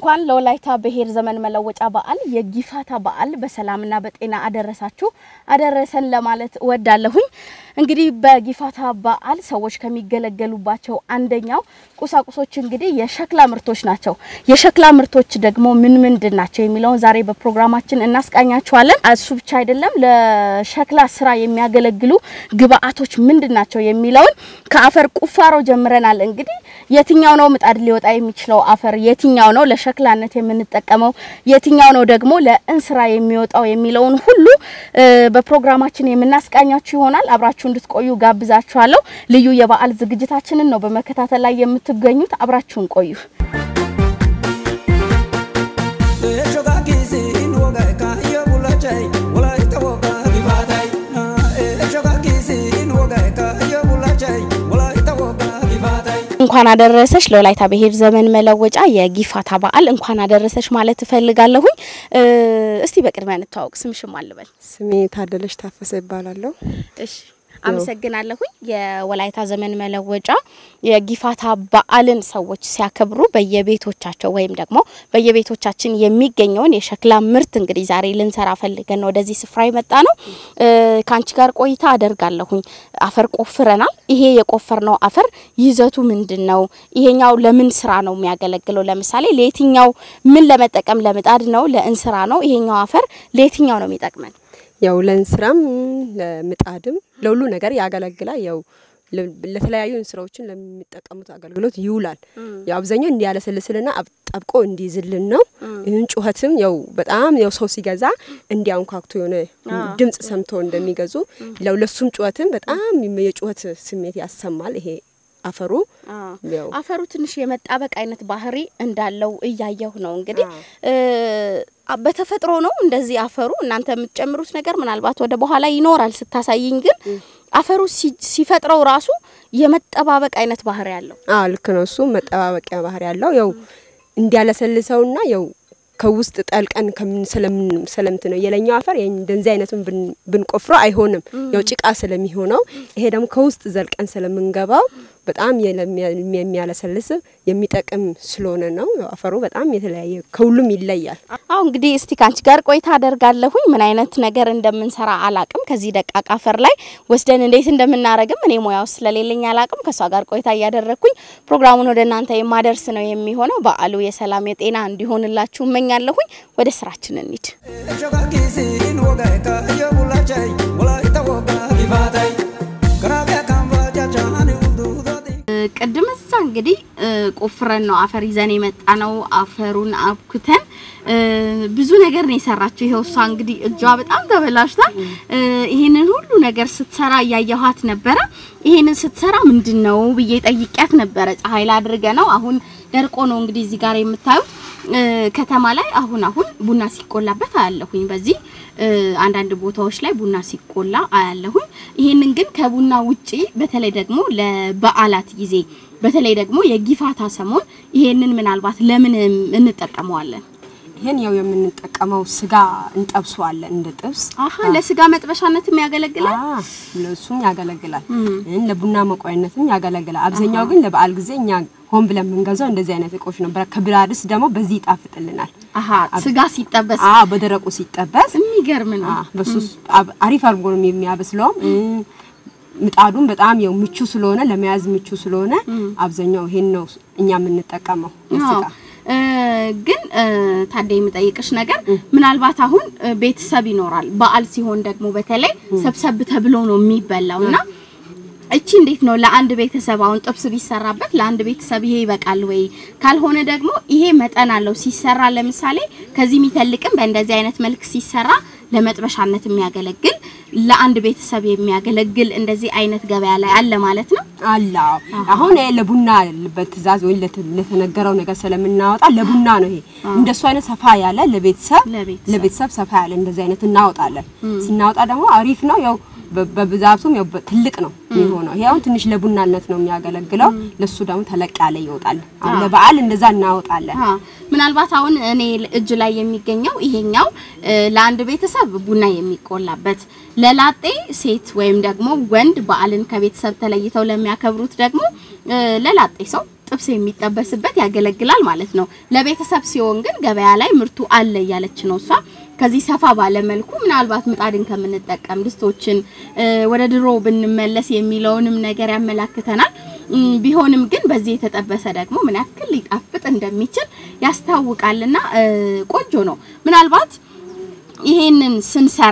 እንኳን ለወላይታ ብሔር ዘመን መለወጫ በዓል የጊፋታ በዓል በሰላምና በጤና አደረሳችሁ አደረሰን ለማለት እወዳለሁኝ። እንግዲህ በጊፋታ በዓል ሰዎች ከሚገለገሉባቸው አንደኛው ቁሳቁሶች እንግዲህ የሸክላ ምርቶች ናቸው። የሸክላ ምርቶች ደግሞ ምን ምንድን ናቸው የሚለውን ዛሬ በፕሮግራማችን እናስቃኛችኋለን። እሱ ብቻ አይደለም፣ ለሸክላ ስራ የሚያገለግሉ ግብአቶች ምንድን ናቸው የሚለውን ከአፈር ቁፋሮ ጀምረናል። እንግዲህ የትኛው ነው ምጣድ ሊወጣ የሚችለው አፈር የትኛው ነው ለሸክላነት የምንጠቀመው የትኛው ነው ደግሞ ለእንስራ የሚወጣው የሚለውን ሁሉ በፕሮግራማችን የምናስቃኛችሁ ይሆናል። አብራችሁ እንድትቆዩ ጋብዛችኋለሁ። ልዩ የበዓል ዝግጅታችንን ነው በመከታተል ላይ የምትገኙት። አብራችሁን ቆዩ። እንኳን አደረሰሽ ለወላይታ ብሔር ዘመን መለወጫ የጊፋታ በዓል እንኳን አደረሰሽ ማለት እፈልጋለሁኝ። እስቲ በቅድሚያ እንተዋወቅ። ስምሽም አልበል። ስሜ ታደለሽ ታፈሰ ይባላለሁ። እሺ አመሰግናለሁኝ። የወላይታ ዘመን መለወጫ የጊፋታ በዓልን ሰዎች ሲያከብሩ በየቤቶቻቸው ወይም ደግሞ በየቤቶቻችን የሚገኘውን የሸክላ ምርት እንግዲህ ዛሬ ልንሰራ ፈልገን ነው ወደዚህ ስፍራ የመጣ ነው። ከአንቺ ጋር ቆይታ አደርጋለሁኝ። አፈር ቆፍረናል። ይሄ የቆፈርነው አፈር ይዘቱ ምንድን ነው? ይሄኛው ለምን ስራ ነው የሚያገለግለው? ለምሳሌ ለየትኛው ምን ለመጠቀም ለምጣድ ነው? ለእንስራ ነው? ይሄኛው አፈር ለየትኛው ነው የሚጠቅመን? ያው ለእንስራም ለምጣድም ለሁሉ ነገር ያገለግላል። ያው ለተለያዩ እንስራዎችን ለሚጠቀሙት አገልግሎት ይውላል። ያው አብዛኛው እንዲያለሰልስልና ጠብቆ እንዲይዝልን ነው። ይህን ጩኸትም ያው በጣም ያው ሰው ሲገዛ እንዲያንኳክቶ የሆነ ድምጽ ሰምቶ እንደሚገዙ ያው ለሱም ጩኸትም በጣም የጩኸት ስሜት ያሰማል። ይሄ አፈሩ አፈሩ ትንሽ የመጣበቅ አይነት ባህሪ እንዳለው እያየሁ ነው። እንግዲህ በተፈጥሮ ነው እንደዚህ አፈሩ። እናንተ የምትጨምሩት ነገር ምናልባት ወደ በኋላ ይኖራል ስታሳይኝ፣ ግን አፈሩ ሲፈጥረው ራሱ የመጠባበቅ አይነት ባህሪ ያለው። አዎ ልክ ነው። እሱ መጠባበቂያ ባህሪ ያለው ያው እንዲያለሰልሰውና ያው ከውስጥ ጠልቀን ስለምት ነው የለኛው አፈር እንደዚህ አይነቱን ብንቆፍሮ አይሆንም። ያው ጭቃ ስለሚሆነው ይሄ ደግሞ ከውስጥ ዘልቀን ስለምንገባው በጣም የሚያለሰልስ የሚጠቅም ስለሆነ ነው። አፈሩ በጣም የተለያየ ከሁሉም ይለያል። አሁ እንግዲህ እስቲ ካንቺ ጋር ቆይታ አደርጋለሁኝ። ምን አይነት ነገር እንደምንሰራ አላቅም። ከዚህ ደቃቅ አፈር ላይ ወስደን እንዴት እንደምናረግም እኔ ሙያው ስለሌለኝ አላቅም። ከእሷ ጋር ቆይታ እያደረግኩኝ ፕሮግራሙን ወደ እናንተ የማደርስ ነው የሚሆነው። በዓሉ የሰላም የጤና እንዲሆንላችሁ እመኛለሁኝ። ወደ ስራችን እንሂድ። ቅድም እዛ እንግዲህ ቆፍረን ነው አፈር ይዘን የመጣ ነው። አፈሩን አብኩተን ብዙ ነገር ነው የሰራችው። ይሄው እሷ እንግዲህ እጇ በጣም ተበላሽቷል። ይሄንን ሁሉ ነገር ስትሰራ እያየኋት ነበረ። ይሄንን ስትሰራ ምንድን ነው ብዬ ጠይቂያት ነበረ። ፀሐይ ላይ አድርገ ነው አሁን ደርቆ ነው እንግዲህ እዚህ ጋር የምታዩት ከተማ ላይ አሁን አሁን ቡና ሲቆላበት አያለሁኝ። በዚህ አንዳንድ ቦታዎች ላይ ቡና ሲቆላ አያለሁኝ። ይሄንን ግን ከቡና ውጪ በተለይ ደግሞ ለበዓላት ጊዜ በተለይ ደግሞ የጊፋታ ሰሞን ይሄንን ምናልባት ለምን እንጠቀመዋለን? ይሄን ያው የምንጠቀመው ስጋ እንጠብሰዋለን እንደ ጥብስ። አሀ ለስጋ መጥበሻነትም ያገለግላል። ለሱም ያገለግላል። ለቡና መቆያነትም ያገለግላል። አብዛኛው ግን ለበዓል ጊዜ እኛ ሆን ብለን የምንገዛው እንደዚህ አይነት እቃዎች ነው። ከብራድስ ደግሞ በዚህ ይጣፍጥልናል። አሀ ስጋ ሲጠበስ፣ አዎ በደረቁ ሲጠበስ የሚገርም ነው። በሱ አሪፍ አድርጎ ነው የሚያበስለውም። ምጣዱም በጣም ያው ምቹ ስለሆነ ለመያዝ ምቹ ስለሆነ አብዛኛው ይሄን ነው እኛ የምንጠቀመው ስጋ ግን ታዲያ የምጠይቅሽ ነገር ምናልባት አሁን ቤተሰብ ይኖራል። በዓል ሲሆን ደግሞ በተለይ ሰብሰብ ተብሎ ነው የሚበላው እና እቺ እንዴት ነው ለአንድ ቤተሰብ አሁን ጥብስ ቢሰራበት ለአንድ ቤተሰብ ይሄ ይበቃል ወይ? ካልሆነ ደግሞ ይሄ መጠን አለው ሲሰራ፣ ለምሳሌ ከዚህ የሚተልቅም በእንደዚህ አይነት መልክ ሲሰራ ለመጥበሻነት የሚያገለግል ለአንድ ቤተሰብ የሚያገለግል እንደዚህ አይነት ገበያ ላይ አለ ማለት ነው። አለ አሁን ለቡና በትእዛዝ ወይ ለተነገረው ነገር ስለምናወጣ ለቡና ነው። ይሄ እንደሱ አይነት ሰፋ ያለ ለቤተሰብ ለቤተሰብ ሰፋ ያለ እንደዚህ አይነት እናወጣለን። ስናወጣ ደግሞ አሪፍ ነው ያው በብዛቱም ያው ትልቅ ነው የሚሆነው። ይሄ አሁን ትንሽ ለቡናነት ነው የሚያገለግለው። ለሱ ደግሞ ተለቅ ያለ ይወጣል። አሁን ለበዓል እንደዛ እናወጣለን። ምናልባት አሁን እኔ እጅ ላይ የሚገኘው ይሄኛው ለአንድ ቤተሰብ ቡና የሚቆላበት፣ ለላጤ ሴት ወይም ደግሞ ወንድ በዓልን ከቤተሰብ ተለይተው ለሚያከብሩት ደግሞ ለላጤ ሰው ጥብስ የሚጠበስበት ያገለግላል ማለት ነው። ለቤተሰብ ሲሆን ግን ገበያ ላይ ምርቱ አለ እያለች ነው እሷ። ከዚህ ሰፋ ባለ መልኩ ምናልባት ምጣድን ከምንጠቀም ድስቶችን ወደ ድሮ ብንመለስ የሚለውንም ነገር ያመላክተናል። ቢሆንም ግን በዚህ የተጠበሰ ደግሞ ምን ያክል ሊጣፍጥ እንደሚችል ያስታውቃልና ቆንጆ ነው። ምናልባት ይሄንን ስንሰራ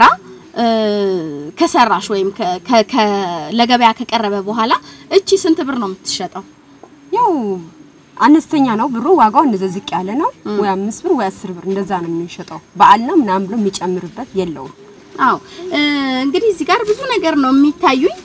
ከሰራሽ ወይም ለገበያ ከቀረበ በኋላ እቺ ስንት ብር ነው የምትሸጠው? ያው አነስተኛ ነው ብሩ፣ ዋጋው እንደዛ ዝቅ ያለ ነው። ወይ አምስት ብር ወይ አስር ብር እንደዛ ነው የሚሸጠው። በዓል ነው ምናምን ብሎ የሚጨምርበት የለውም። አዎ እንግዲህ እዚህ ጋር ብዙ ነገር ነው የሚታዩኝ።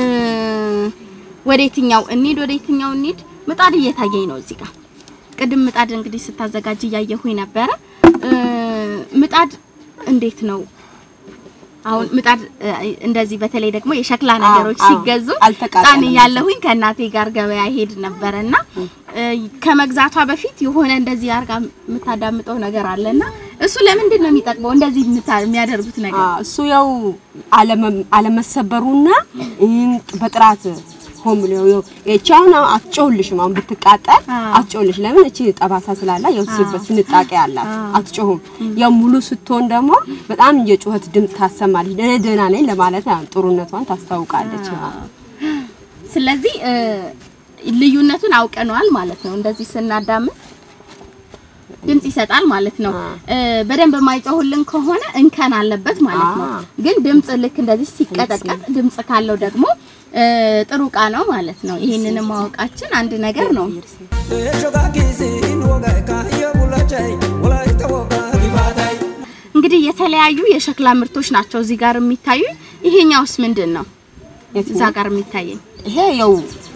ወደ የትኛው እንሂድ? ወደ የትኛው እንሂድ? ምጣድ እየታየኝ ነው እዚህ ጋር። ቅድም ምጣድ እንግዲህ ስታዘጋጅ እያየሁኝ ነበረ። ምጣድ እንዴት ነው አሁን ምጣድ እንደዚህ በተለይ ደግሞ የሸክላ ነገሮች ሲገዙ ሕፃን እያለሁኝ ከእናቴ ጋር ገበያ ሄድ ነበረና ከመግዛቷ በፊት የሆነ እንደዚህ አርጋ የምታዳምጠው ነገር አለና እሱ ለምንድን ነው የሚጠቅመው? እንደዚህ የሚያደርጉት ነገር እሱ ያው አለመሰበሩና በጥራት ሆም ነው ያው እቺ አሁን አትጮህልሽም። አሁን ብትቃጠል አትጮህልሽ። ለምን እቺ ጠባሳ ስላላ ያው ሲበት ስንጣቄ አላት አትጮህም። ያው ሙሉ ስትሆን ደግሞ በጣም የጩኸት ድምፅ ታሰማለች። ደህና ደህና ነኝ ለማለት ጥሩነቷን ታስታውቃለች። ስለዚህ ልዩነቱን አውቀነዋል ማለት ነው። እንደዚህ ስናዳምጥ ድምጽ ይሰጣል ማለት ነው። በደንብ የማይጮህልን ከሆነ እንከን አለበት ማለት ነው። ግን ድምጽ ልክ እንደዚህ ሲቀጠቀጥ ድምጽ ካለው ደግሞ ጥሩ እቃ ነው ማለት ነው። ይሄንን ማወቃችን አንድ ነገር ነው። እንግዲህ የተለያዩ የሸክላ ምርቶች ናቸው እዚህ ጋር የሚታዩ። ይሄኛውስ ምንድን ነው? እዛ ጋር የሚታየኝ ይሄ ያው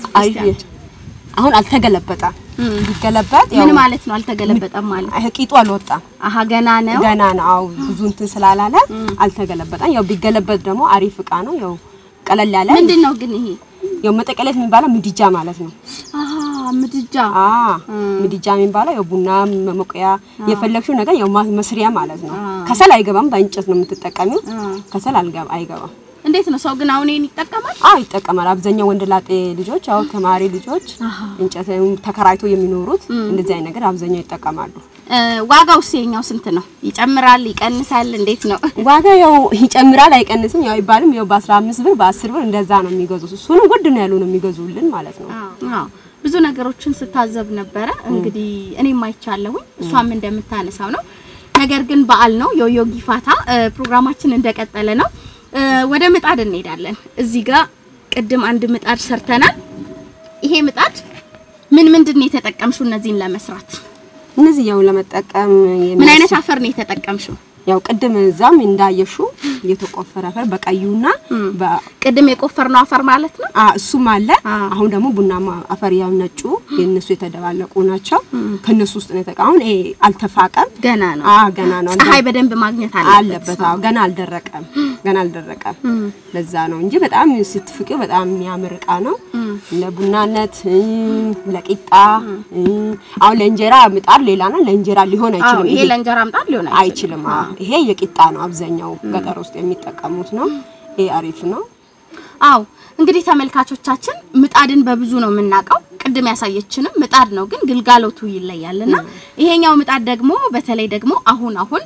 አሁን አልተገለበጠም። ቢገለበጥ ምን ማለት ነው? አልተገለበጠም ማለት ይሄ ቂጡ አልወጣም። አሀ ገና ነው ገና ነው። አዎ ብዙ እንትን ስላላለ አልተገለበጠም። ያው ቢገለበጥ ደግሞ አሪፍ እቃ ነው። ያው ቀለል ያለ ምንድን ነው ግን ይሄ ያው መጠቀለት የሚባለው ምድጃ ማለት ነው። አሀ ምድጃ አ ምድጃ የሚባለው ያው ቡና መሞቂያ የፈለግሽው ነገር ያው መስሪያ ማለት ነው። ከሰል አይገባም። በእንጨት ነው የምትጠቀሚው። ከሰል አይገባም። እንዴት ነው ሰው ግን አሁን ይሄን ይጠቀማል? አዎ ይጠቀማል። አብዛኛው ወንድ ላጤ ልጆች፣ አዎ ተማሪ ልጆች እንጨት ተከራይቶ የሚኖሩት እንደዚህ አይነት ነገር አብዛኛው ይጠቀማሉ። ዋጋው የኛው ስንት ነው? ይጨምራል ይቀንሳል? እንዴት ነው ዋጋ? ያው ይጨምራል አይቀንስም ያው አይባልም። ያው በ15 ብር በ10 ብር እንደዛ ነው የሚገዙት። እሱንም ውድ ነው ያሉ ነው የሚገዙልን ማለት ነው። አዎ ብዙ ነገሮችን ስታዘብ ነበረ። እንግዲህ እኔም አይቻለሁኝ እሷም እንደምታነሳው ነው። ነገር ግን በዓል ነው የዮ ጊፋታ ፕሮግራማችን እንደቀጠለ ነው። ወደ ምጣድ እንሄዳለን። እዚህ ጋር ቅድም አንድ ምጣድ ሰርተናል። ይሄ ምጣድ ምን ምንድን ነው የተጠቀምሽው እነዚህን ለመስራት? እነዚህ ያው ለመጠቀም ምን አይነት አፈር ነው የተጠቀምሽው? ያው ቅድም እዛም እንዳየሹ የተቆፈረ አፈር በቀዩና ቅድም የቆፈርነው አፈር ማለት ነው። አ እሱም አለ። አሁን ደግሞ ቡናማ አፈር ያው ነጩ የነሱ የተደባለቁ ናቸው። ከነሱ ውስጥ ነው የተቀ አሁን ይሄ አልተፋቀም፣ ገና ነው። አ ገና ነው። ፀሐይ በደንብ ማግኘት አለበት። አዎ ገና አልደረቀም፣ ገና አልደረቀም። ለዛ ነው እንጂ በጣም ስትፍቂው በጣም የሚያምር እቃ ነው። ለቡናነት፣ ለቂጣ አሁን ለእንጀራ ምጣድ ሌላ ነው። ለእንጀራ ሊሆን አይችልም። ይሄ ለእንጀራ ምጣድ ሊሆን አይችልም። ይሄ የቂጣ ነው። አብዛኛው ገጠር ውስጥ የሚጠቀሙት ነው። ይሄ አሪፍ ነው። አው እንግዲህ ተመልካቾቻችን ምጣድን በብዙ ነው የምናውቀው። ቅድም ያሳየችንም ምጣድ ነው፣ ግን ግልጋሎቱ ይለያልና ይሄኛው ምጣድ ደግሞ በተለይ ደግሞ አሁን አሁን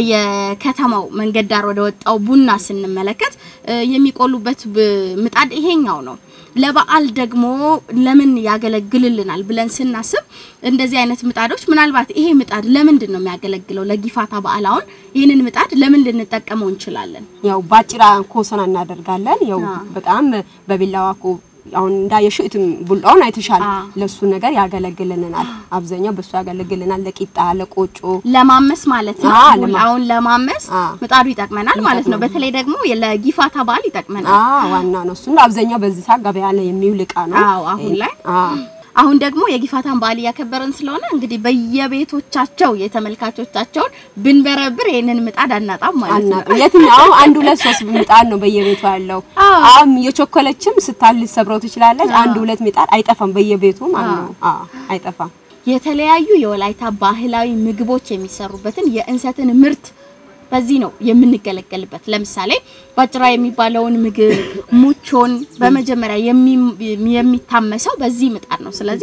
በየከተማው መንገድ ዳር ወደ ወጣው ቡና ስንመለከት የሚቆሉበት ምጣድ ይሄኛው ነው። ለበዓል ደግሞ ለምን ያገለግልልናል ብለን ስናስብ እንደዚህ አይነት ምጣዶች ምናልባት ይሄ ምጣድ ለምንድን ነው የሚያገለግለው? ለጊፋታ በዓል አሁን ይህንን ምጣድ ለምን ልንጠቀመው እንችላለን? ያው ባጭራ ኮሰና እናደርጋለን። ያው በጣም በቢላዋ ኮ አሁን እንዳየሽው እትም ቡላውን አይተሻል። ለሱ ነገር ያገለግልናል። አብዛኛው በሱ ያገለግልናል። ለቂጣ፣ ለቆጮ፣ ለማመስ ማለት ነው። ቡላውን ለማመስ ምጣዱ ይጠቅመናል ማለት ነው። በተለይ ደግሞ ለጊፋታ በዓል ይጠቅመናል። አዎ ዋና ነው እሱ። አብዛኛው በዚህ ሰዓት ገበያ ላይ የሚውል እቃ ነው። አዎ አሁን ላይ አሁን ደግሞ የጊፋታን በዓል እያከበርን ስለሆነ እንግዲህ በየቤቶቻቸው የተመልካቾቻቸውን ብንበረብር ይሄንን ምጣድ አናጣም ማለት ነው። የትኛው አንድ ሁለት ሶስት ምጣድ ነው በየቤቱ ያለው። አሁን የቾኮለችም ስታል ልትሰብረው ትችላለች። አንድ ሁለት ምጣድ አይጠፋም በየቤቱ ማለት ነው። አዎ አይጠፋም። የተለያዩ የወላይታ ባህላዊ ምግቦች የሚሰሩበትን የእንሰትን ምርት በዚህ ነው የምንገለገልበት። ለምሳሌ ባጭራ የሚባለውን ምግብ ሙቾን በመጀመሪያ የሚታመሰው በዚህ ምጣድ ነው። ስለዚህ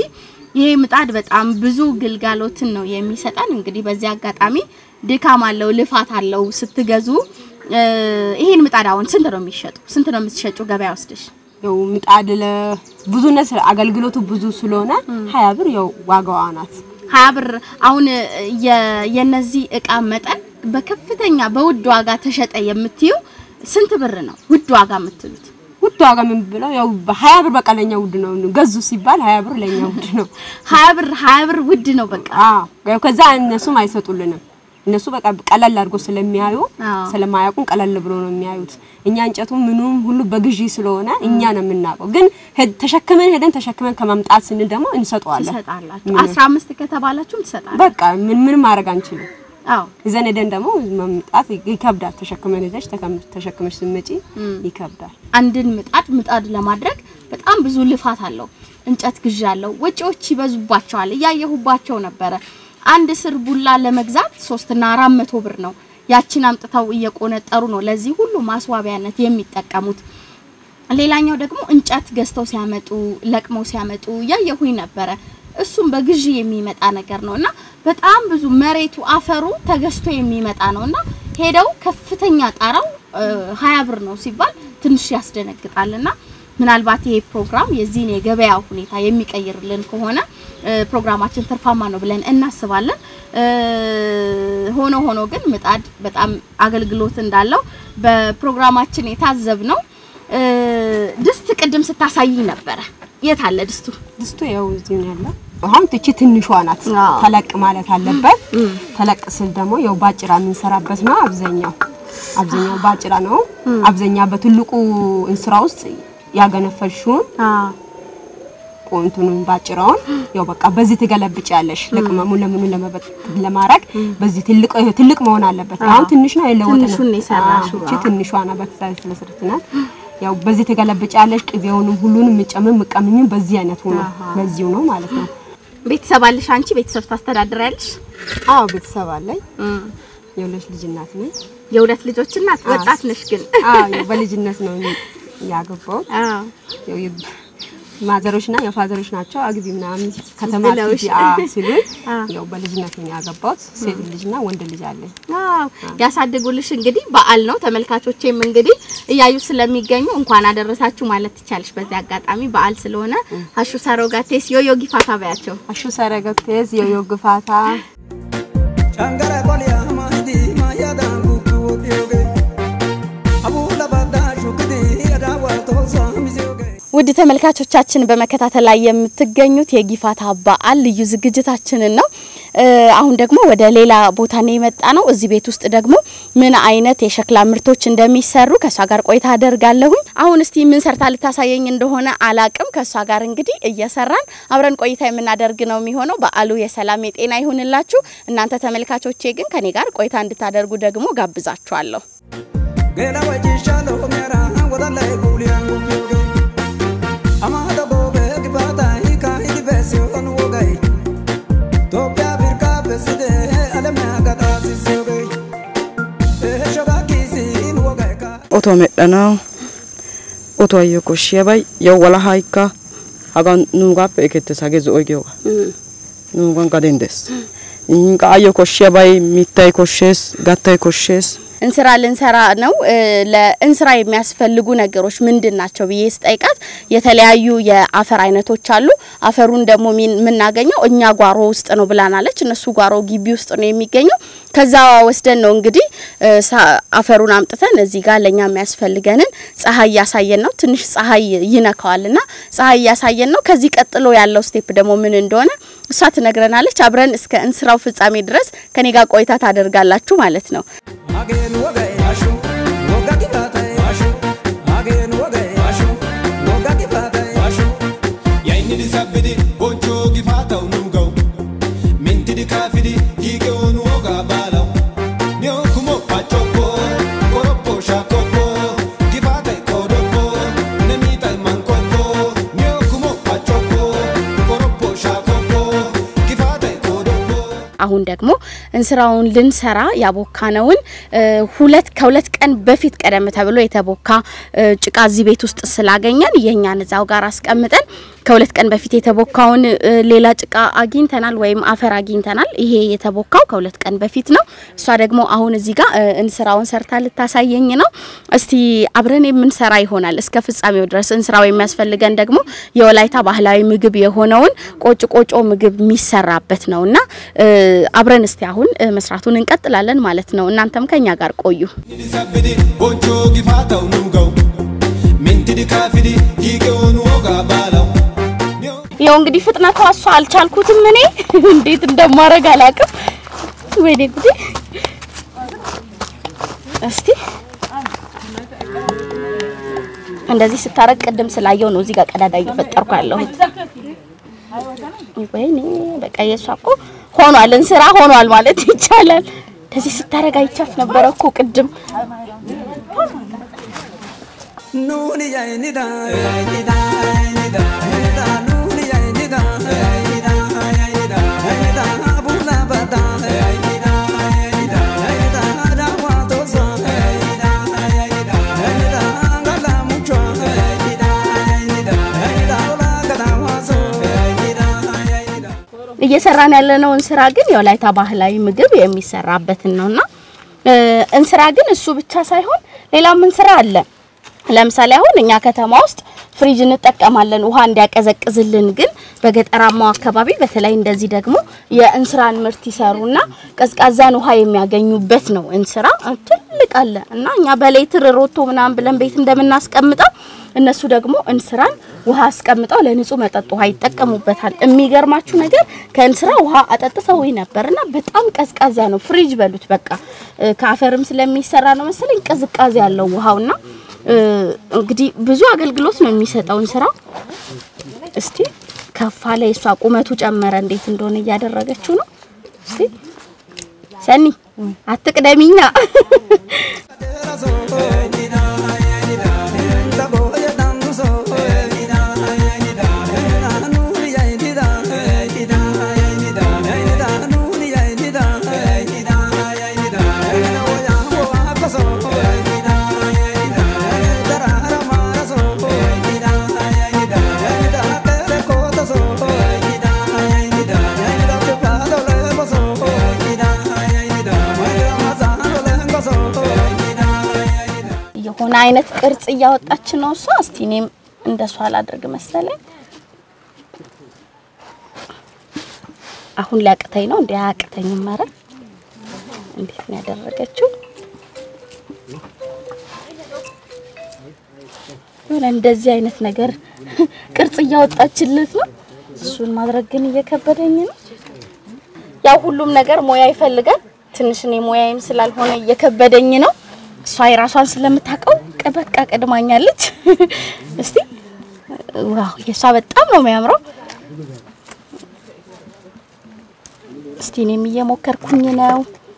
ይሄ ምጣድ በጣም ብዙ ግልጋሎትን ነው የሚሰጠን። እንግዲህ በዚህ አጋጣሚ ድካም አለው፣ ልፋት አለው ስትገዙ። እ፣ ይሄን ምጣድ አሁን ስንት ነው የሚሸጡ? ስንት ነው የምትሸጩ ገበያ ወስደሽ? ያው ምጣድ ለብዙነት ስለ- አገልግሎቱ ብዙ ስለሆነ ሀያ ብር ያው ዋጋዋ ናት። ሀያ ብር አሁን የ- የነዚህ እቃ መጠን በከፍተኛ በውድ ዋጋ ተሸጠ የምትዩ ስንት ብር ነው ውድ ዋጋ የምትሉት? ውድ ዋጋ ምን ብለው ያው በሀያ ብር በቃ ለኛ ውድ ነው። ገዙ ሲባል ሀያ ብር ለኛ ውድ ነው። ሀያ ብር ሀያ ብር ውድ ነው በቃ። አዎ ያው ከዛ እነሱም አይሰጡልንም። እነሱ በቃ ቀለል አድርጎ ስለሚያዩ አዎ። ስለማያውቁን ቀለል ብሎ ነው የሚያዩት። እኛ እንጨቱ ምኑም ሁሉ በግዢ ስለሆነ እኛ ነው የምናውቀው። ግን ሄድ- ተሸክመን ሄደን ተሸክመን ከመምጣት ስንል ደግሞ እንሰጠዋለን። ትሰጣላችሁ። አስራ አምስት ከተባላችሁም ትሰጣላችሁ። በቃ ምን ምንም ማድረግ አንችልም። አዎ ይዘን ሄደን ደግሞ መምጣት ይከብዳል። ተሸክመን ሄደሽ ተከም- ተሸክመሽ ስትመጪ ይከብዳል። አንድን ምጣድ ምጣድ ለማድረግ በጣም ብዙ ልፋት አለው። እንጨት ግዢ አለው፣ ወጪዎች ይበዙባቸዋል። እያየሁባቸው ነበረ። አንድ ስር ቡላ ለመግዛት ሶስትና አራት መቶ ብር ነው። ያችን አምጥተው እየቆነጠሩ ነው ለዚህ ሁሉ ማስዋቢያነት የሚጠቀሙት። ሌላኛው ደግሞ እንጨት ገዝተው ሲያመጡ ለቅመው ሲያመጡ እያየሁኝ ነበረ። እሱም በግዢ የሚመጣ ነገር ነው እና በጣም ብዙ መሬቱ አፈሩ ተገዝቶ የሚመጣ ነው እና ሄደው ከፍተኛ ጣራው ሀያ ብር ነው ሲባል ትንሽ ያስደነግጣል እና ምናልባት ይሄ ፕሮግራም የዚህን የገበያ ሁኔታ የሚቀይርልን ከሆነ እ፣ ፕሮግራማችን ትርፋማ ነው ብለን እናስባለን። እ፣ ሆኖ ሆኖ ግን ምጣድ በጣም አገልግሎት እንዳለው በፕሮግራማችን የታዘብ ነው። ድስት ቅድም ስታሳይ ነበረ። የት አለ ድስቱ? ድስቱ ያው እዚህ ነው ያለው። አሁን ትቺ ትንሿ ናት። አዎ። ተለቅ ማለት አለበት። ተለቅ ስል ደግሞ ያው ባጭራ የምንሰራበት ነው። አብዛኛው አብዛኛው ባጭራ ነው። አብዛኛ በትልቁ እንስራ ውስጥ ያገነፈልሽውን ቆንቱን ባጭራውን ያው በቃ በዚህ ትገለብጫለሽ። ለቅመሙ ለምኑ ለመበጥ ለማድረግ በዚህ ትልቅ ትልቅ መሆን አለበት። አሁን ትንሽ ነው የለወጠ ነው። ትንሹን ነው የሰራሽው። አዎ፣ እቺ ትንሿ ናት። በተሳይ ስለስርት ናት። ያው በዚህ ትገለብጫለሽ። ቅቤውንም ሁሉንም ምጨምም ምቀምኝም በዚህ አይነት ሆኖ በዚሁ ነው ማለት ነው። ቤተሰብ አለሽ አንቺ? ቤተሰብ ታስተዳድሪያለሽ? አዎ ቤተሰብ አለኝ። የሁለት ልጅ እናት ነኝ። የሁለት ልጆች እናት። ወጣት ነሽ ግን? አዎ ያው በልጅነት ነው ያገባው። አዎ ያው የ- ማዘሮችና የፋዘሮች ናቸው አግቢ ምናምን ከተማ ብለውሽ። አትሂጂ አ ሲሉኝ አዎ። ያው በልጅነት ነው ያገባሁት። ሴት ልጅና ወንድ ልጅ አለኝ። አዎ ያሳድጉልሽ። እንግዲህ በዓል ነው። ተመልካቾቼም እንግዲህ እያዩ ስለሚገኙ እንኳን አደረሳችሁ ማለት ትቻለሽ። በዚህ አጋጣሚ በዓል ስለሆነ ሀሹ ሰሮጋቴስ ዮዮ ጊፋታ በያቸው። አሹ ሰረገቴስ የዮ ግፋታ Shangara kolya mahdi mayada gugu yoge Abula bada shukdi adawa tosa mizoge ውድ ተመልካቾቻችን በመከታተል ላይ የምትገኙት የጊፋታ በዓል ልዩ ዝግጅታችንን ነው። እ፣ አሁን ደግሞ ወደ ሌላ ቦታ ነው የመጣ ነው። እዚህ ቤት ውስጥ ደግሞ ምን አይነት የሸክላ ምርቶች እንደሚሰሩ ከእሷ ጋር ቆይታ አደርጋለሁኝ። አሁን እስቲ ምን ሰርታ ልታሳየኝ እንደሆነ አላቅም። ከእሷ ጋር እንግዲህ እየሰራን አብረን ቆይታ የምናደርግ ነው የሚሆነው። በዓሉ የሰላም የጤና ይሁንላችሁ። እናንተ ተመልካቾቼ ግን ከኔ ጋር ቆይታ እንድታደርጉ ደግሞ ጋብዛችኋለሁ። Gela wajishalo mera wadale kulya yoge Amada bobe gibata hika hidi besi on wogai Topya birka beside alama gata sisoge Eh shoga kisi in wogai ka otuwa medhdhanawu otuwayyo koshshiyabay yawu walahaykka hagan nuugaappe ekettees hagee zo'oy giyoogaa nuugan gaden dees ihin qa ayyo koshshiyabay mittay koshshees gattay koshshees እንስራ ልንሰራ ነው። እ፣ ለእንስራ የሚያስፈልጉ ነገሮች ምንድን ናቸው ብዬ ስጠይቃት የተለያዩ የአፈር አይነቶች አሉ። አፈሩን ደግሞ ሚን- የምናገኘው እኛ ጓሮ ውስጥ ነው ብላናለች። እነሱ ጓሮ ግቢ ውስጥ ነው የሚገኘው። ከዛ ወስደን ነው እንግዲህ እ፣ ሳ- አፈሩን አምጥተን እዚህ ጋር ለእኛ የሚያስፈልገንን ፀሐይ እያሳየን ነው። ትንሽ ፀሐይ ይነካዋል እና ፀሐይ እያሳየን ነው። ከዚህ ቀጥሎ ያለው ስቴፕ ደግሞ ምን እንደሆነ እሷ ትነግረናለች። አብረን እስከ እንስራው ፍጻሜ ድረስ ከኔ ጋር ቆይታ ታደርጋላችሁ ማለት ነው። Again wogai ashu woga gibata ashu Again wogai ashu woga gibata ashu yaini di sabbidi boncho gifata unugau minti di kafidi gige onu oga balau nyo kumo pachopo koropo shakopo gifata kodopo nemita mankopo nyo kumo pachopo koropo shakopo gifata kodopo አሁን ደግሞ እንስራውን ልንሰራ ያቦካነውን እ፣ ሁለት ከሁለት ቀን በፊት ቀደም ተብሎ የተቦካ እ፣ ጭቃ እዚህ ቤት ውስጥ ስላገኘን የእኛን እዛው ጋር አስቀምጠን ከሁለት ቀን በፊት የተቦካውን እ፣ ሌላ ጭቃ አግኝተናል ወይም አፈር አግኝተናል። ይሄ የተቦካው ከሁለት ቀን በፊት ነው። እሷ ደግሞ አሁን እዚህ ጋር እ፣ እንስራውን ሰርታ ልታሳየኝ ነው። እስቲ አብረን የምንሰራ ይሆናል እስከ ፍጻሜው ድረስ። እንስራው የሚያስፈልገን ደግሞ የወላይታ ባህላዊ ምግብ የሆነውን ቆጭ ቆጮ ምግብ የሚሰራበት ነው እና እ፣ አብረን እስቲ አሁን እ፣ መስራቱን እንቀጥላለን ማለት ነው። እናንተም ከኛ ጋር ቆዩ። Mintidi sabbidi bonchoo gifaataw nu gaw mintidi kaafidi hiiqewoon wogaa baalaw ያው እንግዲህ ፍጥነቷ እሷ አልቻልኩትም። እኔ እንዴት እንደማረግ አላውቅም። ወይኔ ጉዴ! እስቲ እንደዚህ ስታረግ ቅድም ስላየው ነው እዚህ ጋር ቀዳዳ እየፈጠርኩ ያለሁት። ወይኔ በቃ የሷ እኮ ሆኗል፣ እንስራ ሆኗል ማለት ይቻላል። እንደዚህ ስታረግ አይቻት ነበረ እኮ ቅድም። Nuni yainida, yainida, yainida, yainida, nuni yainida, yainida, yainida, yainida, abuna bada, yainida, yainida, yainida, dawa tosa, yainida, yainida, yainida, ngala muchwa, yainida, yainida, yainida, ola gada waso, yainida, yainida. እየሰራን ያለነው እንስራ ግን የወላይታ ባህላዊ ምግብ የሚሰራበትን ነውና እ፣ እንስራ ግን እሱ ብቻ ሳይሆን ሌላም እንስራ አለ። ለምሳሌ አሁን እኛ ከተማ ውስጥ ፍሪጅ እንጠቀማለን ውሃ እንዲያቀዘቅዝልን። ግን በገጠራማው አካባቢ በተለይ እንደዚህ ደግሞ የእንስራን ምርት ይሰሩና ቀዝቃዛን ውሃ የሚያገኙበት ነው። እንስራ ትልቅ አለ እና እኛ በሌትር ሮቶ ምናምን ብለን ቤት እንደምናስቀምጠው እነሱ ደግሞ እንስራን ውሃ አስቀምጠው ለንጹህ መጠጥ ውሃ ይጠቀሙበታል። የሚገርማችሁ ነገር ከእንስራ ውሃ አጠጥተው ነበርና በጣም ቀዝቃዛ ነው። ፍሪጅ በሉት በቃ እ፣ ከአፈርም ስለሚሰራ ነው መሰለኝ ቅዝቃዜ ያለው ውሃውና እ፣ እንግዲህ ብዙ አገልግሎት ነው የሚሰጠው እንስራ። እስቲ ከፋ ላይ እሷ ቁመቱ ጨመረ፣ እንዴት እንደሆነ እያደረገችው ነው። እስቲ ሰኒ አትቅደሚኛ። የሆነ አይነት ቅርጽ እያወጣች ነው እሷ። እስቲ እኔም እንደሷ አላደርግ መሰለኝ። አሁን ሊያቅተኝ ነው እንዴ? አያቅተኝም። ኧረ እንዴት ነው ያደረገችው? የሆነ እንደዚህ አይነት ነገር ቅርጽ እያወጣችለት ነው። እሱን ማድረግ ግን እየከበደኝ ነው። ያው ሁሉም ነገር ሙያ ይፈልጋል። ትንሽ እኔ ሙያዬም ስላልሆነ እየከበደኝ ነው። እሷ የራሷን ስለምታውቀው ቀ- በቃ ቀድማኛለች። እስቲ ዋው የእሷ በጣም ነው የሚያምረው። እስቲ እኔም እየሞከርኩኝ ነው።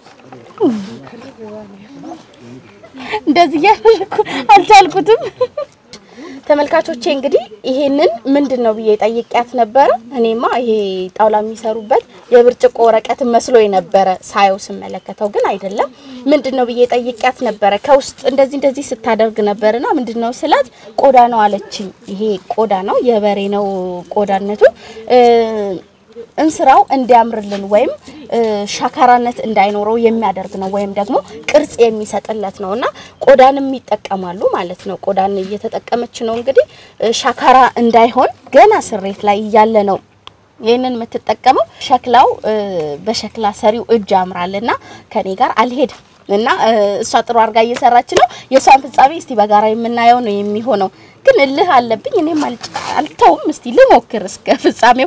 እንደዚህ እያደረኩ አልቻልኩትም። ተመልካቾቼ እንግዲህ ይሄንን ምንድን ነው ብዬ ጠይቂያት ነበረ። እኔማ ይሄ ጣውላ የሚሰሩበት የብርጭቆ ወረቀት መስሎ ነበረ ሳየው ስመለከተው፣ ግን አይደለም። ምንድን ነው ብዬ ጠይቂያት ነበረ። ከውስጥ እንደዚህ እንደዚህ ስታደርግ ነበርና ምንድን ነው ስላት ቆዳ ነው አለችኝ። ይሄ ቆዳ ነው የበሬ ነው ቆዳነቱ እ እንስራው እንዲያምርልን ወይም እ ሻካራነት እንዳይኖረው የሚያደርግ ነው ወይም ደግሞ ቅርጽ የሚሰጥለት ነው እና ቆዳንም ይጠቀማሉ ማለት ነው። ቆዳን እየተጠቀመች ነው እንግዲህ እ ሻካራ እንዳይሆን ገና ስሬት ላይ እያለ ነው ይህንን የምትጠቀመው። ሸክላው እ በሸክላ ሰሪው እጅ ያምራልና ከኔ ጋር አልሄድም እና እ እሷ ጥሩ አድርጋ እየሰራች ነው። የእሷን ፍጻሜ እስቲ በጋራ የምናየው ነው የሚሆነው። ግን እልህ አለብኝ እኔም አልጭ- አልተውም። እስቲ ልሞክር እስከ ፍጻሜው።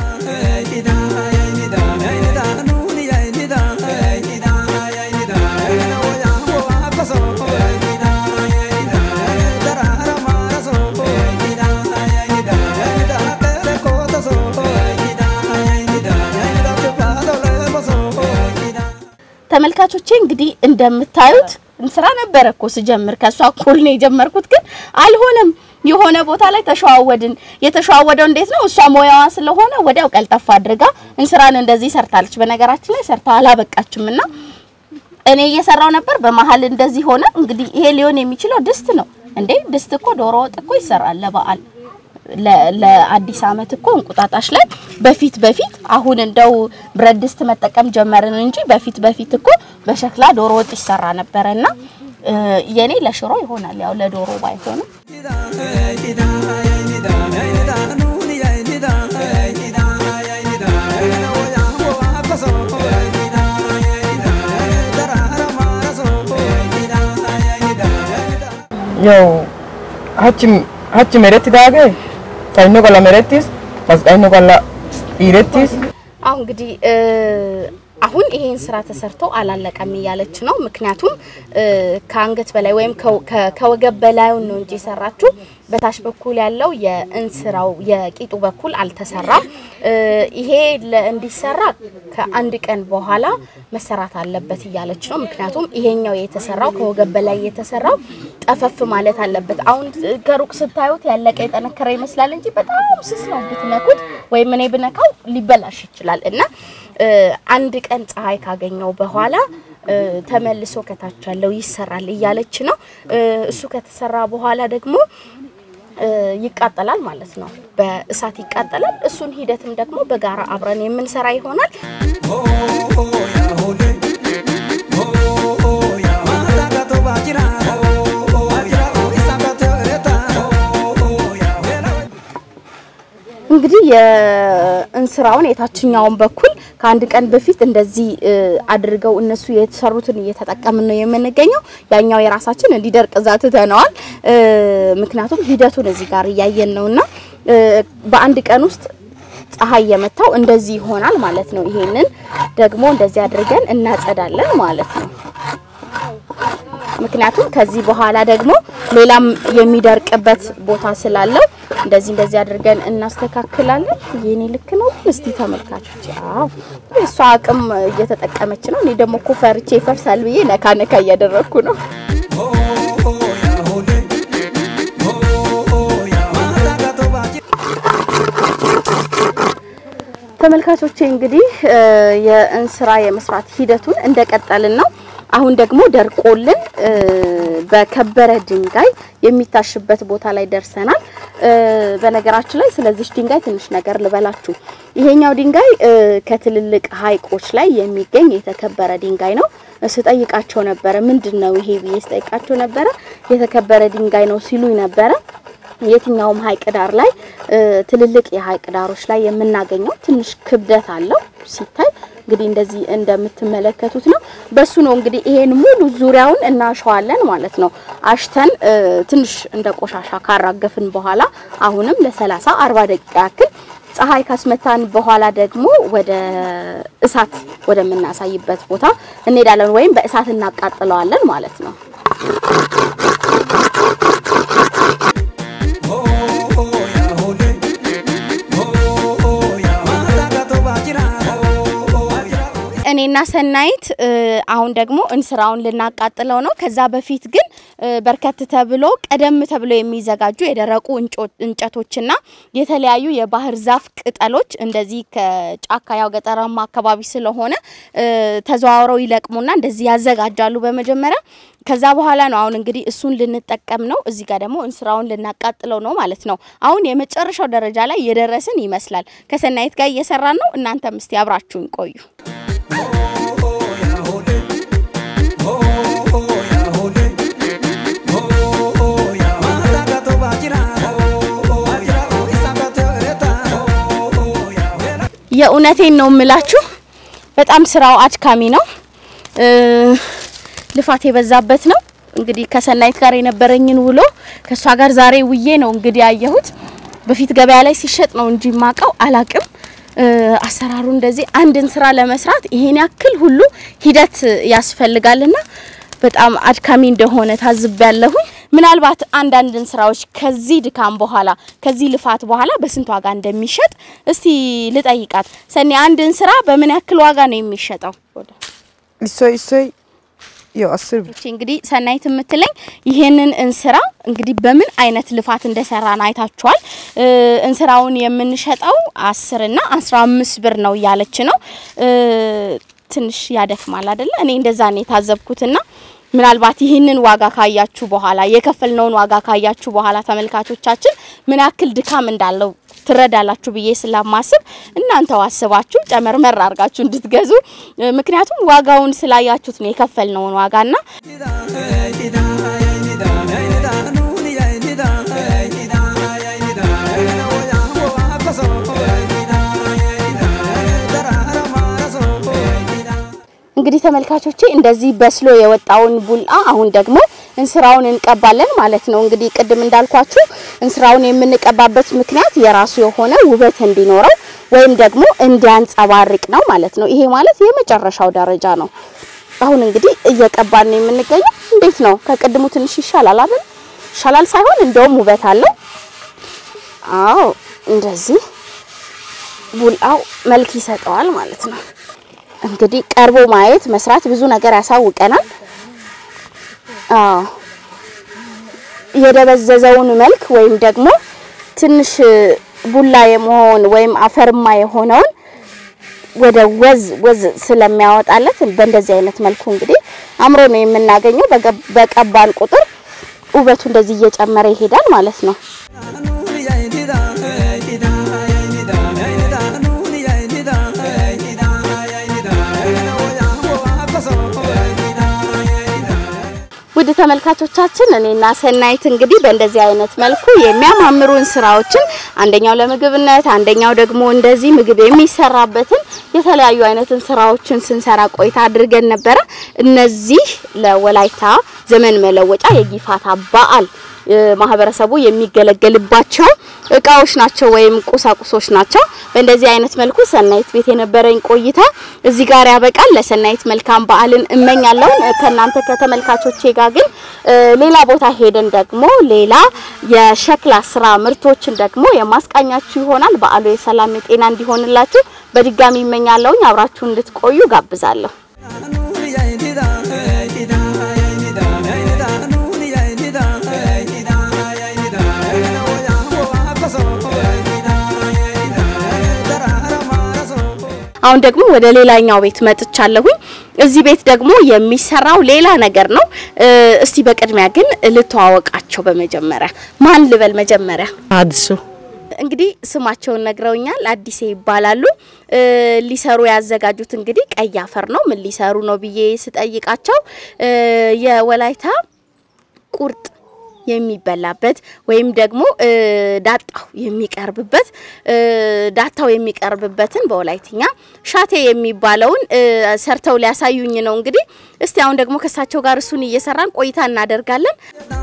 ተመልካቾቼ እንግዲህ እንደምታዩት እንስራ ነበረ እኮ ስጀምር ከሷ እኩል ነው የጀመርኩት፣ ግን አልሆነም። የሆነ ቦታ ላይ ተሸዋወድን። የተሸዋወደው እንዴት ነው? እሷ ሙያዋ ስለሆነ ወዲያው ቀልጠፍ አድርጋ እንስራን እንደዚህ ሰርታለች። በነገራችን ላይ ሰርታ አላበቃችም እና እኔ እየሰራው ነበር። በመሀል እንደዚህ ሆነ። እንግዲህ ይሄ ሊሆን የሚችለው ድስት ነው እንዴ? ድስት እኮ ዶሮ ወጥ እኮ ይሰራል ለበዓል ለ- ለአዲስ አመት እኮ እንቁጣጣሽ ላይ በፊት በፊት አሁን እንደው ብረት ድስት መጠቀም ጀመርን እንጂ በፊት በፊት እኮ በሸክላ ዶሮ ወጥ ይሰራ ነበረና እ፣ የኔ ለሽሮ ይሆናል ያው ለዶሮ ባይሆንም Yo, hachi hachi meretti daage sayno gala merettis masqayno gala dhiirettis አሁን እንግዲህ እ፣ አሁን ይሄን ስራ ተሰርቶ አላለቀም እያለች ነው። ምክንያቱም እ፣ ከአንገት በላይ ወይም ከው- ከ- ከወገብ በላዩን ነው እንጂ የሰራችው በታች በኩል ያለው የእንስራው የቂጡ በኩል አልተሰራም። እ፣ ይሄ ለ- እንዲሰራ ከአንድ ቀን በኋላ መሰራት አለበት እያለች ነው። ምክንያቱም ይሄኛው የተሰራው ከወገብ በላይ የተሰራው ጠፈፍ ማለት አለበት። አሁን ከሩቅ ስታዩት ያለቀ የጠነከረ ይመስላል እንጂ በጣም ስስ ነው። ብትነኩት ወይም እኔ ብነካው ሊበላሽ ይችላል እና እ፣ አንድ ቀን ፀሐይ ካገኘው በኋላ እ፣ ተመልሶ ከታች ያለው ይሰራል እያለች ነው። እ፣ እሱ ከተሰራ በኋላ ደግሞ እ፣ ይቃጠላል ማለት ነው። በእሳት ይቃጠላል። እሱን ሂደትም ደግሞ በጋራ አብረን የምንሰራ ይሆናል። እንግዲህ የእንስራውን የታችኛውን በኩል ከአንድ ቀን በፊት እንደዚህ እ፣ አድርገው እነሱ የተሰሩትን እየተጠቀምን ነው የምንገኘው። ያኛው የራሳችን እንዲደርቅ እዛ ትተነዋል። እ፣ ምክንያቱም ሂደቱን እዚህ ጋር እያየን ነውና እ፣ በአንድ ቀን ውስጥ ፀሐይ የመታው እንደዚህ ይሆናል ማለት ነው። ይሄንን ደግሞ እንደዚህ አድርገን እናጸዳለን ማለት ነው። ምክንያቱም ከዚህ በኋላ ደግሞ ሌላም የሚደርቅበት ቦታ ስላለው እንደዚህ እንደዚህ አድርገን እናስተካክላለን። የኔ ልክ ነው ግን እስቲ ተመልካቾች፣ አዎ እሷ አቅም እየተጠቀመች ነው። እኔ ደግሞ እኮ ፈርቼ ይፈርሳል ብዬ ነካ ነካ እያደረግኩ ነው። ተመልካቾቼ እንግዲህ እ፣ የእንስራ የመስራት ሂደቱን እንደቀጠልን ነው። አሁን ደግሞ ደርቆልን እ፣ በከበረ ድንጋይ የሚታሽበት ቦታ ላይ ደርሰናል። እ፣ በነገራችን ላይ ስለዚህ ድንጋይ ትንሽ ነገር ልበላችሁ። ይሄኛው ድንጋይ እ፣ ከትልልቅ ሐይቆች ላይ የሚገኝ የተከበረ ድንጋይ ነው። ስጠይቃቸው ነበረ ምንድን ነው ይሄ ብዬ ስጠይቃቸው ነበረ የተከበረ ድንጋይ ነው ሲሉኝ ነበረ። የትኛውም ሐይቅ ዳር ላይ እ፣ ትልልቅ የሐይቅ ዳሮች ላይ የምናገኘው ትንሽ ክብደት አለው ሲታይ እንግዲህ እንደዚህ እንደምትመለከቱት ነው። በሱ ነው እንግዲህ ይሄን ሙሉ ዙሪያውን እናሸዋለን ማለት ነው። አሽተን እ፣ ትንሽ እንደ ቆሻሻ ካራገፍን በኋላ አሁንም ለ30 40 ደቂቃ ያክል ፀሐይ ካስመታን በኋላ ደግሞ ወደ እሳት ወደምናሳይበት ቦታ እንሄዳለን፣ ወይም በእሳት እናቃጥለዋለን ማለት ነው። እኔና ሰናይት እ፣ አሁን ደግሞ እንስራውን ልናቃጥለው ነው። ከዛ በፊት ግን እ፣ በርከት ተብሎ ቀደም ተብሎ የሚዘጋጁ የደረቁ እንጮ- እንጨቶችና የተለያዩ የባህር ዛፍ ቅጠሎች እንደዚህ ከጫካ ያው ገጠራማ አካባቢ ስለሆነ እ፣ ተዘዋውረው ይለቅሙና እንደዚህ ያዘጋጃሉ በመጀመሪያ ከዛ በኋላ ነው አሁን እንግዲህ እሱን ልንጠቀም ነው። እዚህ ጋር ደግሞ እንስራውን ልናቃጥለው ነው ማለት ነው። አሁን የመጨረሻው ደረጃ ላይ የደረስን ይመስላል። ከሰናይት ጋር እየሰራን ነው። እናንተም እስቲ አብራችሁን ቆዩ። የእውነቴን ነው የምላችሁ፣ በጣም ስራው አድካሚ ነው፣ እ፣ ልፋት የበዛበት ነው። እንግዲህ ከሰናይት ጋር የነበረኝን ውሎ ከእሷ ጋር ዛሬ ውዬ ነው እንግዲህ ያየሁት። በፊት ገበያ ላይ ሲሸጥ ነው እንጂ ማቀው አላቅም። እ፣ አሰራሩ እንደዚህ አንድን ስራ ለመስራት ይሄን ያክል ሁሉ ሂደት ያስፈልጋልና በጣም አድካሚ እንደሆነ ታዝቤያለሁኝ። ምናልባት አንዳንድን ስራዎች ከዚህ ድካም በኋላ ከዚህ ልፋት በኋላ በስንት ዋጋ እንደሚሸጥ እስቲ ልጠይቃት። ሰኔ አንድን ስራ በምን ያክል ዋጋ ነው የሚሸጠው? issoy issoy ያው አስር ብር እቺ እንግዲህ ሰናይት የምትለኝ ይሄንን እንስራ እንግዲህ በምን አይነት ልፋት እንደሰራን አይታችኋል። እ፣ እንስራውን የምንሸጠው አስር እና አስራ አምስት ብር ነው እያለች ነው። እ፣ ትንሽ ያደክማል አይደለ? እኔ እንደዛ ነው የታዘብኩትና ምናልባት ይህንን ዋጋ ካያችሁ በኋላ የከፈልነውን ዋጋ ካያችሁ በኋላ ተመልካቾቻችን ምን ያክል ድካም እንዳለው ትረዳላችሁ ብዬ ስለማስብ እናንተው አስባችሁ ጨመርመር አድርጋችሁ እንድትገዙ እ፣ ምክንያቱም ዋጋውን ስላያችሁት ነው የከፈልነውን ዋጋና እንግዲህ ተመልካቾቼ እንደዚህ በስሎ የወጣውን ቡላ አሁን ደግሞ እንስራውን እንቀባለን ማለት ነው። እንግዲህ ቅድም እንዳልኳችሁ እንስራውን የምንቀባበት ምክንያት የራሱ የሆነ ውበት እንዲኖረው ወይም ደግሞ እንዲያንጸባርቅ ነው ማለት ነው። ይሄ ማለት የመጨረሻው ደረጃ ነው። አሁን እንግዲህ እየቀባን ነው የምንገኘው። እንዴት ነው? ከቅድሙ ትንሽ ይሻላል አይደል? ይሻላል ሳይሆን እንደውም ውበት አለው። አዎ እንደዚህ ቡላው መልክ ይሰጠዋል ማለት ነው። እንግዲህ ቀርቦ ማየት መስራት ብዙ ነገር ያሳውቀናል። አዎ የደበዘዘውን መልክ ወይም ደግሞ ትንሽ ቡላ የመሆን ወይም አፈርማ የሆነውን ወደ ወዝ ወዝ ስለሚያወጣለት በእንደዚህ አይነት መልኩ እንግዲህ አምሮ ነው የምናገኘው። በገ- በቀባን ቁጥር ውበቱ እንደዚህ እየጨመረ ይሄዳል ማለት ነው። ውድ ተመልካቾቻችን እኔና ሰናይት እንግዲህ በእንደዚህ አይነት መልኩ የሚያማምሩን ስራዎችን አንደኛው ለምግብነት አንደኛው ደግሞ እንደዚህ ምግብ የሚሰራበትን የተለያዩ አይነትን ስራዎችን ስንሰራ ቆይታ አድርገን ነበረ። እነዚህ ለወላይታ ዘመን መለወጫ የጊፋታ በዓል እ፣ ማህበረሰቡ የሚገለገልባቸው እቃዎች ናቸው ወይም ቁሳቁሶች ናቸው። በእንደዚህ አይነት መልኩ ሰናይት ቤት የነበረኝ ቆይታ እዚህ ጋር ያበቃል። ለሰናይት መልካም በዓልን እመኛለሁ። እ፣ ከእናንተ ከተመልካቾቼ ጋር ግን እ፣ ሌላ ቦታ ሄደን ደግሞ ሌላ የሸክላ ስራ ምርቶችን ደግሞ የማስቃኛችሁ ይሆናል። በዓሉ የሰላም የጤና እንዲሆንላችሁ በድጋሚ እመኛለሁኝ። አብራችሁ እንድትቆዩ ጋብዛለሁ። አሁን ደግሞ ወደ ሌላኛው ቤት መጥቻለሁኝ። እዚህ ቤት ደግሞ የሚሰራው ሌላ ነገር ነው። እ፣ እስቲ በቅድሚያ ግን ልተዋወቃቸው። በመጀመሪያ ማን ልበል? መጀመሪያ አድሱ እንግዲህ ስማቸውን ነግረውኛል። አዲሴ ይባላሉ። እ፣ ሊሰሩ ያዘጋጁት እንግዲህ ቀይ አፈር ነው። ምን ሊሰሩ ነው ብዬ ስጠይቃቸው እ፣ የወላይታ ቁርጥ የሚበላበት ወይም ደግሞ እ፣ ዳጣው የሚቀርብበት እ፣ ዳታው የሚቀርብበትን በወላይትኛ ሻቴ የሚባለውን እ፣ ሰርተው ሊያሳዩኝ ነው። እንግዲህ እስቲ አሁን ደግሞ ከእሳቸው ጋር እሱን እየሰራን ቆይታ እናደርጋለን።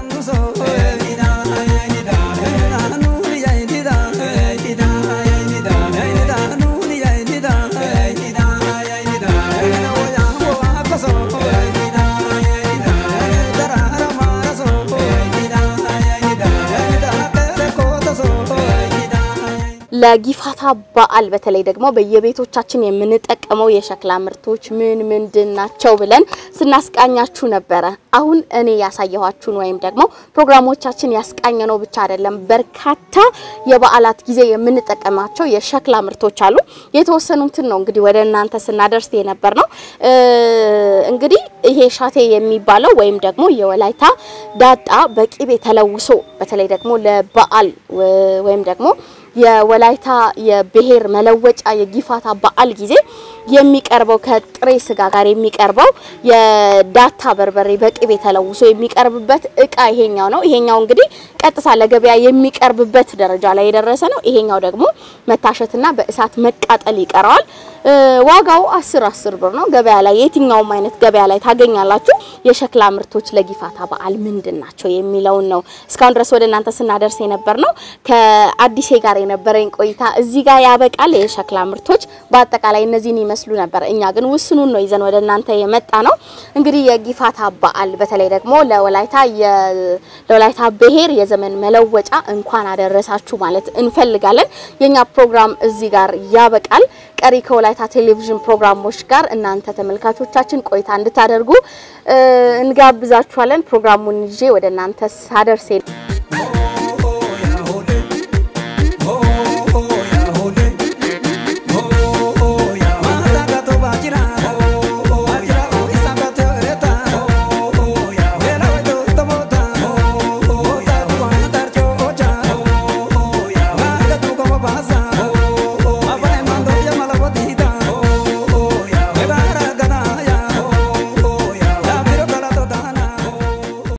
ለጊፋታ በዓል በተለይ ደግሞ በየቤቶቻችን የምንጠቀመው የሸክላ ምርቶች ምን ምንድን ናቸው ብለን ስናስቃኛችሁ ነበረ። አሁን እኔ ያሳየኋችሁን ወይም ደግሞ ፕሮግራሞቻችን ያስቃኘነው ብቻ አይደለም። በርካታ የበዓላት ጊዜ የምንጠቀማቸው የሸክላ ምርቶች አሉ። የተወሰኑትን ነው እንግዲህ ወደ እናንተ ስናደርስ የነበር ነው። እንግዲህ ይሄ ሻቴ የሚባለው ወይም ደግሞ የወላይታ ዳጣ በቂቤ ተለውሶ በተለይ ደግሞ ለበዓል ወይም ደግሞ የወላይታ የብሔር መለወጫ የጊፋታ በዓል ጊዜ የሚቀርበው ከጥሬ ስጋ ጋር የሚቀርበው የዳታ በርበሬ በቅቤ ተለውሶ የሚቀርብበት እቃ ይሄኛው ነው። ይሄኛው እንግዲህ ቀጥታ ለገበያ የሚቀርብበት ደረጃ ላይ የደረሰ ነው። ይሄኛው ደግሞ መታሸትና በእሳት መቃጠል ይቀረዋል። ዋጋው አስር አስር ብር ነው። ገበያ ላይ የትኛውም አይነት ገበያ ላይ ታገኛላችሁ። የሸክላ ምርቶች ለጊፋታ በዓል ምንድን ናቸው የሚለውን ነው እስካሁን ድረስ ወደ እናንተ ስናደርስ የነበር ነው። ከአዲሴ ጋር የነበረኝ ቆይታ እዚህ ጋር ያበቃል። የሸክላ ምርቶች በአጠቃላይ እነዚህን ይመስሉ ነበር። እኛ ግን ውስኑን ነው ይዘን ወደ እናንተ የመጣ ነው። እንግዲህ የጊፋታ በዓል በተለይ ደግሞ ለወላይታ ለወላይታ ብሔር የዘመን መለወጫ እንኳን አደረሳችሁ ማለት እንፈልጋለን። የኛ ፕሮግራም እዚህ ጋር ያበቃል። ቀሪ ከወላይታ ወላይታ ቴሌቪዥን ፕሮግራሞች ጋር እናንተ ተመልካቾቻችን ቆይታ እንድታደርጉ እ፣ እንጋብዛችኋለን። ፕሮግራሙን ይዤ ወደ እናንተ ሳደርሴ